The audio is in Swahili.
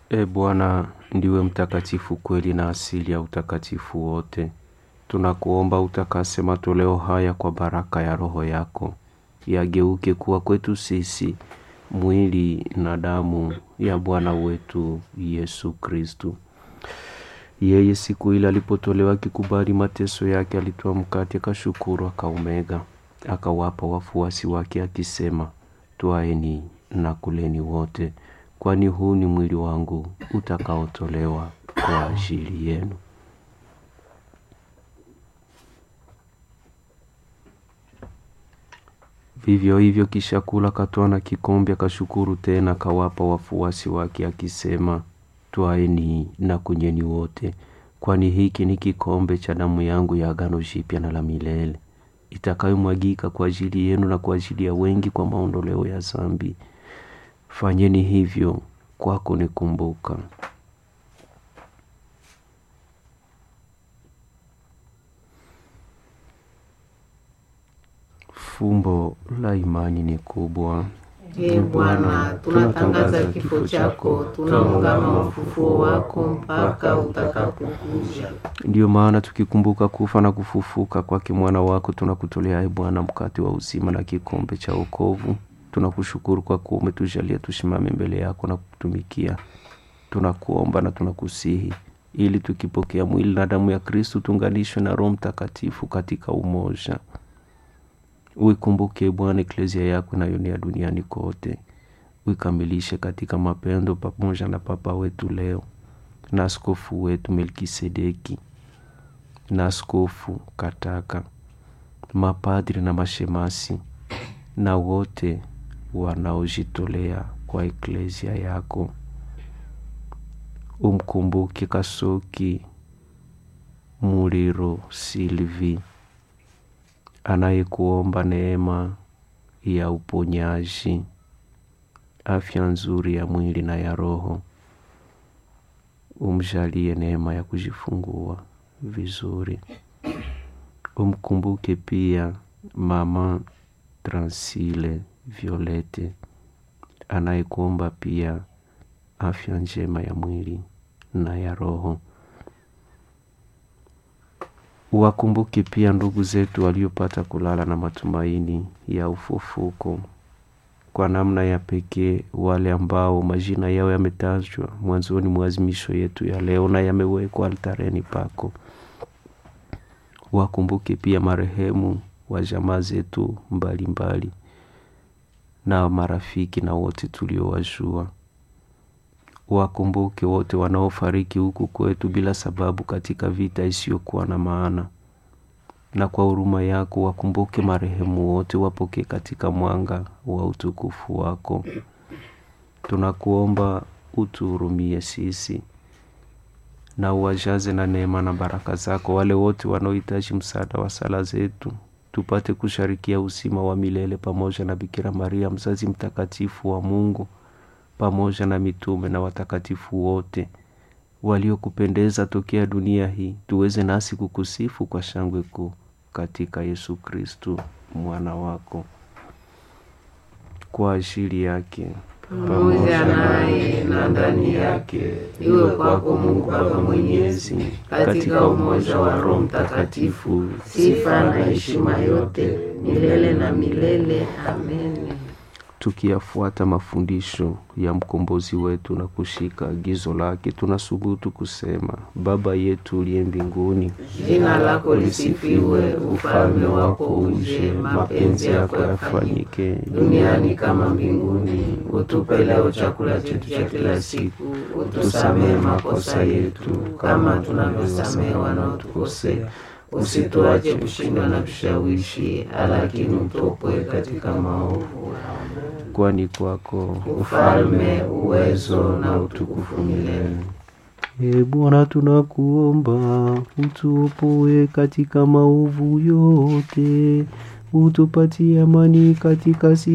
E Bwana, ndiwe mtakatifu kweli na asili ya utakatifu wote. Tunakuomba utakase matoleo haya kwa baraka ya Roho yako, yageuke kuwa kwetu sisi mwili na damu ya Bwana wetu Yesu Kristu. Yeye siku ile alipotolewa akikubali mateso yake, alitoa mkate, akashukuru, akaumega, akawapa wafuasi wake akisema, twaeni na kuleni wote, kwani huu ni mwili wangu utakaotolewa kwa ajili yenu. Vivyo hivyo kisha kula, akatwaa na kikombe, akashukuru tena, akawapa wafuasi wake akisema, twaeni na kunyweni wote, kwani hiki ni kikombe cha damu yangu ya agano jipya na la milele, itakayomwagika kwa ajili yenu na kwa ajili ya wengi kwa maondoleo ya dhambi. Fanyeni hivyo kwa kunikumbuka. Fumbo la imani ni kubwa. Ee Bwana, tunatangaza kifo chako, tunaungama ufufuo wako mpaka utakapokuja. Ndiyo maana tukikumbuka kufa na kufufuka kwake mwana wako, tunakutolea e Bwana mkate wa uzima na kikombe cha wokovu. Tunakushukuru kwa kuwa umetujalia tusimame mbele yako na kutumikia. Tunakuomba na tunakusihi ili tukipokea mwili na damu ya Kristu tuunganishwe na Roho Mtakatifu katika umoja. Uikumbuke Bwana eklezia yako inayoenea duniani kote, uikamilishe katika mapendo, pamoja na Papa wetu leo na askofu wetu Melkisedeki na askofu Kataka, mapadri na mashemasi na wote wanaojitolea kwa eklezia yako. Umkumbuke Kasoki Muliro Silvi anayekuomba neema ya uponyaji, afya nzuri ya mwili na ya roho. Umjalie neema ya kujifungua vizuri. Umkumbuke pia mama Transile Violete anayekuomba pia afya njema ya mwili na ya roho. Uwakumbuke pia ndugu zetu waliopata kulala na matumaini ya ufufuko, kwa namna ya pekee wale ambao majina yao yametajwa mwanzoni mwa azimisho yetu ya leo na yamewekwa altareni pako. Wakumbuke pia marehemu wa jamaa zetu mbalimbali na marafiki na wote tuliowajua. Wakumbuke wote wanaofariki huku kwetu bila sababu katika vita isiyokuwa na maana, na kwa huruma yako wakumbuke marehemu wote, wapokee katika mwanga wa utukufu wako. Tunakuomba utuhurumie sisi na uwajaze na neema na baraka zako wale wote wanaohitaji msaada wa sala zetu, tupate kusharikia uzima wa milele pamoja na Bikira Maria mzazi mtakatifu wa Mungu pamoja na mitume na watakatifu wote waliokupendeza tokea dunia hii, tuweze nasi kukusifu kwa shangwe kuu katika Yesu Kristu mwana wako. Kwa ajili yake Pamoja naye na ndani yake, iwe kwako Mungu Baba Mwenyezi, katika umoja wa Roho Mtakatifu, sifa na heshima yote milele na milele. Amen. Tukiyafuata mafundisho ya mkombozi wetu na kushika agizo lake, tunasubutu kusema: Baba yetu uliye mbinguni, Jina lako lisifiwe, ufalme wako uje, mapenzi yako yafanyike duniani kama mbinguni. Utupe leo chakula chetu cha kila siku, utusamehe makosa yetu kama tunavyosamehe wanaotukosea, usituache kushindwa na kushawishi, lakini utuopoe katika maovu. kwani kwako Ufalme, uwezo na utukufu milele. E Bwana, tunakuomba utuopoe katika maovu yote, utupatie amani katika si